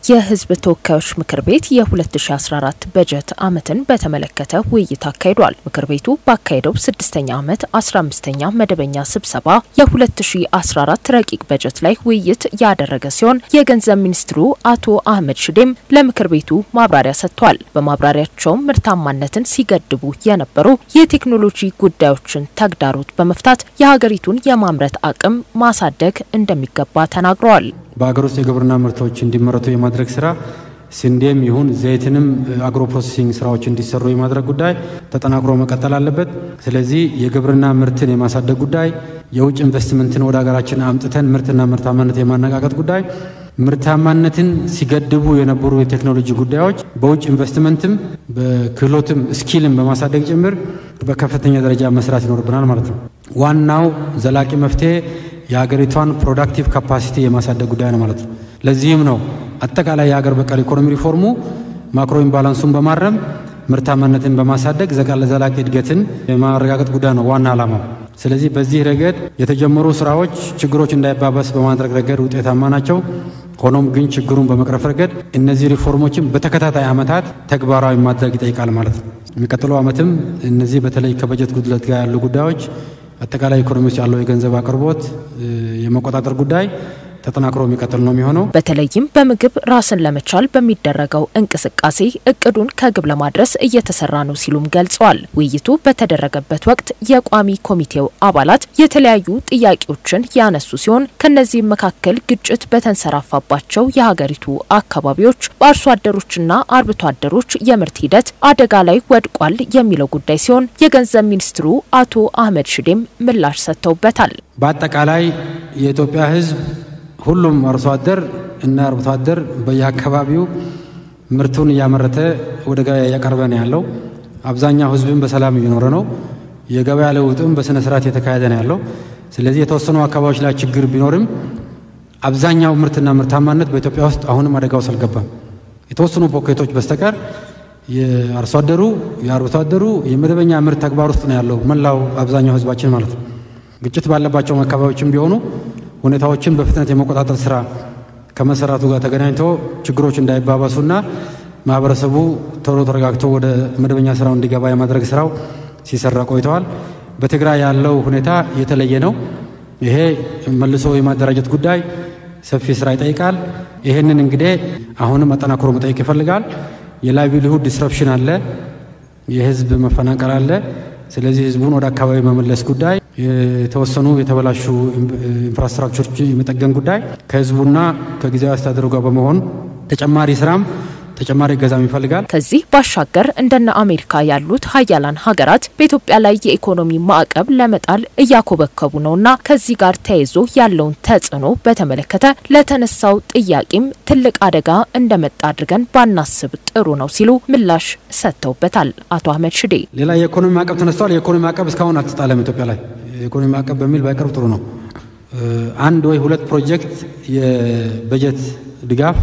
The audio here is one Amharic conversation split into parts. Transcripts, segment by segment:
የሕዝብ ተወካዮች ምክር ቤት የ2014 በጀት ዓመትን በተመለከተ ውይይት አካሂዷል። ምክር ቤቱ ባካሄደው ስድስተኛ ዓመት 15ኛ መደበኛ ስብሰባ የ2014 ረቂቅ በጀት ላይ ውይይት ያደረገ ሲሆን የገንዘብ ሚኒስትሩ አቶ አህመድ ሽዴም ለምክር ቤቱ ማብራሪያ ሰጥቷል። በማብራሪያቸውም ምርታማነትን ሲገድቡ የነበሩ የቴክኖሎጂ ጉዳዮችን ተግዳሮት በመፍታት የሀገሪቱን የማምረት አቅም ማሳደግ እንደሚገባ ተናግረዋል። በሀገር ውስጥ የግብርና ምርቶች እንዲመረቱ የማድረግ ስራ ስንዴም ይሁን ዘይትንም አግሮ ፕሮሴሲንግ ስራዎች እንዲሰሩ የማድረግ ጉዳይ ተጠናክሮ መቀጠል አለበት። ስለዚህ የግብርና ምርትን የማሳደግ ጉዳይ፣ የውጭ ኢንቨስትመንትን ወደ ሀገራችን አምጥተን ምርትና ምርታማነት የማነቃቀጥ ጉዳይ፣ ምርታማነትን ሲገድቡ የነበሩ የቴክኖሎጂ ጉዳዮች በውጭ ኢንቨስትመንትም በክህሎትም ስኪልም በማሳደግ ጭምር በከፍተኛ ደረጃ መስራት ይኖርብናል ማለት ነው። ዋናው ዘላቂ መፍትሄ የሀገሪቷን ፕሮዳክቲቭ ካፓሲቲ የማሳደግ ጉዳይ ነው ማለት ነው። ለዚህም ነው አጠቃላይ የሀገር በቀል ኢኮኖሚ ሪፎርሙ ማክሮ ኢምባላንሱን በማረም ምርታማነትን በማሳደግ ዘላቂ እድገትን የማረጋገጥ ጉዳይ ነው ዋና ዓላማው። ስለዚህ በዚህ ረገድ የተጀመሩ ስራዎች ችግሮች እንዳይባባስ በማድረግ ረገድ ውጤታማ ናቸው። ሆኖም ግን ችግሩን በመቅረፍ ረገድ እነዚህ ሪፎርሞችን በተከታታይ ዓመታት ተግባራዊ ማድረግ ይጠይቃል ማለት ነው። የሚቀጥለው ዓመትም እነዚህ በተለይ ከበጀት ጉድለት ጋር ያሉ ጉዳዮች አጠቃላይ ኢኮኖሚ ውስጥ ያለው የገንዘብ አቅርቦት የመቆጣጠር ጉዳይ ተጠናክሮ የሚቀጥል ነው የሚሆነው። በተለይም በምግብ ራስን ለመቻል በሚደረገው እንቅስቃሴ እቅዱን ከግብ ለማድረስ እየተሰራ ነው ሲሉም ገልጸዋል። ውይይቱ በተደረገበት ወቅት የቋሚ ኮሚቴው አባላት የተለያዩ ጥያቄዎችን ያነሱ ሲሆን ከነዚህም መካከል ግጭት በተንሰራፋባቸው የሀገሪቱ አካባቢዎች በአርሶ አደሮችና አርብቶ አደሮች የምርት ሂደት አደጋ ላይ ወድቋል የሚለው ጉዳይ ሲሆን የገንዘብ ሚኒስትሩ አቶ አህመድ ሽዴም ምላሽ ሰጥተውበታል። በአጠቃላይ የኢትዮጵያ ሕዝብ ሁሉም አርሶ አደር እና አርብቶ አደር በየአካባቢው ምርቱን እያመረተ ወደ ገበያ እያቀረበ ነው ያለው። አብዛኛው ህዝብም በሰላም እየኖረ ነው። የገበያ ለውጥም በስነ ስርዓት የተካሄደ ነው ያለው። ስለዚህ የተወሰኑ አካባቢዎች ላይ ችግር ቢኖርም አብዛኛው ምርትና ምርታማነት በኢትዮጵያ ውስጥ አሁንም አደጋ ውስጥ አልገባም። የተወሰኑ ፖኬቶች በስተቀር የአርሶ አደሩ የአርብቶ አደሩ የመደበኛ ምርት ተግባር ውስጥ ነው ያለው መላው አብዛኛው ህዝባችን ማለት ነው። ግጭት ባለባቸው አካባቢዎችም ቢሆኑ ሁኔታዎችን በፍጥነት የመቆጣጠር ስራ ከመሰራቱ ጋር ተገናኝቶ ችግሮች እንዳይባባሱና ማህበረሰቡ ቶሎ ተረጋግቶ ወደ መደበኛ ስራው እንዲገባ የማድረግ ስራው ሲሰራ ቆይተዋል። በትግራይ ያለው ሁኔታ የተለየ ነው። ይሄ መልሶ የማደራጀት ጉዳይ ሰፊ ስራ ይጠይቃል። ይህንን እንግዲህ አሁንም አጠናክሮ መጠየቅ ይፈልጋል። የላይቭሊሁድ ዲስረፕሽን አለ፣ የህዝብ መፈናቀል አለ። ስለዚህ ህዝቡን ወደ አካባቢ መመለስ ጉዳይ የተወሰኑ የተበላሹ ኢንፍራስትራክቸሮች የመጠገን ጉዳይ ከህዝቡና ከጊዜያዊ አስተዳደሩ ጋር በመሆን ተጨማሪ ስራም ተጨማሪ እገዛም ይፈልጋል። ከዚህ ባሻገር እንደነ አሜሪካ ያሉት ሀያላን ሀገራት በኢትዮጵያ ላይ የኢኮኖሚ ማዕቀብ ለመጣል እያኮበከቡ ነውና ከዚህ ጋር ተያይዞ ያለውን ተጽዕኖ በተመለከተ ለተነሳው ጥያቄም ትልቅ አደጋ እንደመጣ አድርገን ባናስብ ጥሩ ነው ሲሉ ምላሽ ሰጥተውበታል። አቶ አህመድ ሽዴ ሌላ የኢኮኖሚ ማዕቀብ ተነስቷል። የኢኮኖሚ ማዕቀብ እስካሁን አልተጣለም ኢትዮጵያ ላይ የኢኮኖሚ ማዕቀብ በሚል ባይቀርብ ጥሩ ነው። አንድ ወይ ሁለት ፕሮጀክት የበጀት ድጋፍ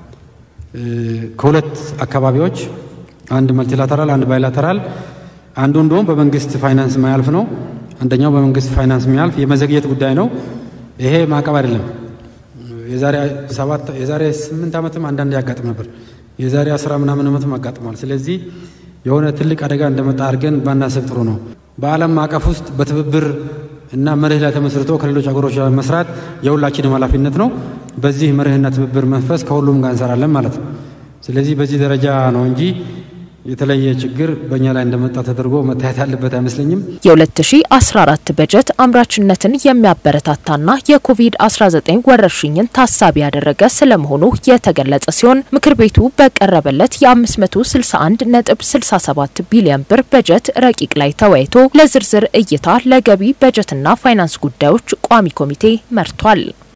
ከሁለት አካባቢዎች አንድ መልቲላተራል፣ አንድ ባይላተራል፣ አንዱ እንደውም በመንግስት ፋይናንስ ማያልፍ ነው። አንደኛው በመንግስት ፋይናንስ የሚያልፍ የመዘግየት ጉዳይ ነው። ይሄ ማዕቀብ አይደለም። የዛሬ ሰባት የዛሬ ስምንት ዓመትም አንዳንድ ያጋጥም ነበር። የዛሬ አስራ ምናምን ዓመትም አጋጥሟል። ስለዚህ የሆነ ትልቅ አደጋ እንደመጣ አድርገን ባናስብ ጥሩ ነው። በዓለም ማዕቀፍ ውስጥ በትብብር እና መርህ ላይ ተመስርቶ ከሌሎች ሀገሮች መስራት የሁላችንም ኃላፊነት ነው። በዚህ መርህና ትብብር መንፈስ ከሁሉም ጋር እንሰራለን ማለት ነው። ስለዚህ በዚህ ደረጃ ነው እንጂ የተለየ ችግር በእኛ ላይ እንደመጣ ተደርጎ መታየት ያለበት አይመስለኝም። የ2014 በጀት አምራችነትን የሚያበረታታና የኮቪድ-19 ወረርሽኝን ታሳቢ ያደረገ ስለመሆኑ የተገለጸ ሲሆን ምክር ቤቱ በቀረበለት የ561 ነጥብ 67 ቢሊዮን ብር በጀት ረቂቅ ላይ ተወያይቶ ለዝርዝር እይታ ለገቢ በጀትና ፋይናንስ ጉዳዮች ቋሚ ኮሚቴ መርቷል።